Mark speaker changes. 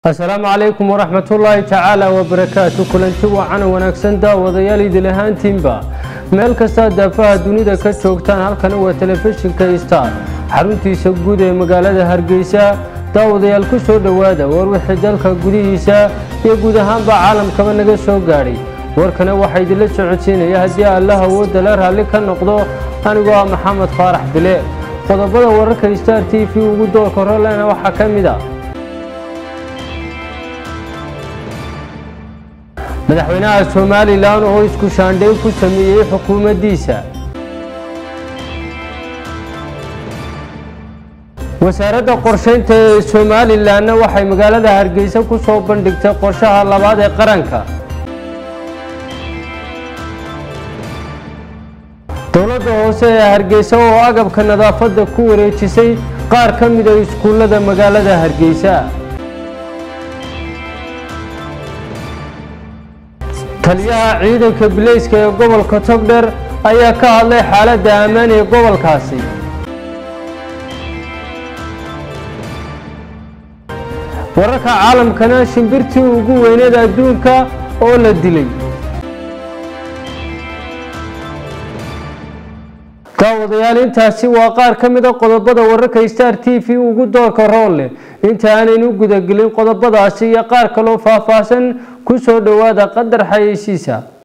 Speaker 1: asalaamu calaykum waraxmatullaahi tacaala wabarakaatu kulanti wacan wanaagsan daawadayaal idil ahaantiinba meel kastaa daafaha dunida ka joogtaan halkani waa telefishinka star xaruntiisa guud ee magaalada hargeysa daawadayaal ku soo dhowaada war wixii dalka gudihiisa iyo guud ahaanba caalamkaba naga soo gaadhay warkana waxaa idinla socodsiinaya haddii allah awoodda la raalli ka noqdo anigoo ah maxamed faarax bile qodobada wararka star t v ugu doorka rolena waxaa ka mid a madaxweynaha somalilan oo isku shaandhayn ku sameeyey xukuumaddiisa wasaaradda qorshaynta ee somalilanna waxay magaalada hargeysa ku soo bandhigtay qorshaha labaad ee qaranka dowladda hoose ee hargeysa oo agabka nadaafadda ku wareejisay qaar ka mida iskuullada magaalada hargeysa taliyaha ciidanka bileyska ee gobolka togdher ayaa ka hadlay xaaladda ammaan ee gobolkaasi wararka caalamkana shimbirtii ugu weyneed adduunka oo la dilay daawadayaal intaasi waa qaar ka mida qodobada wararka star t v ugu doorka rool leh inta aanaynu gudagelin qodobadaasi iyo qaar kaloo faahfaahsan ku soo dhowaada qadar xayeysiisa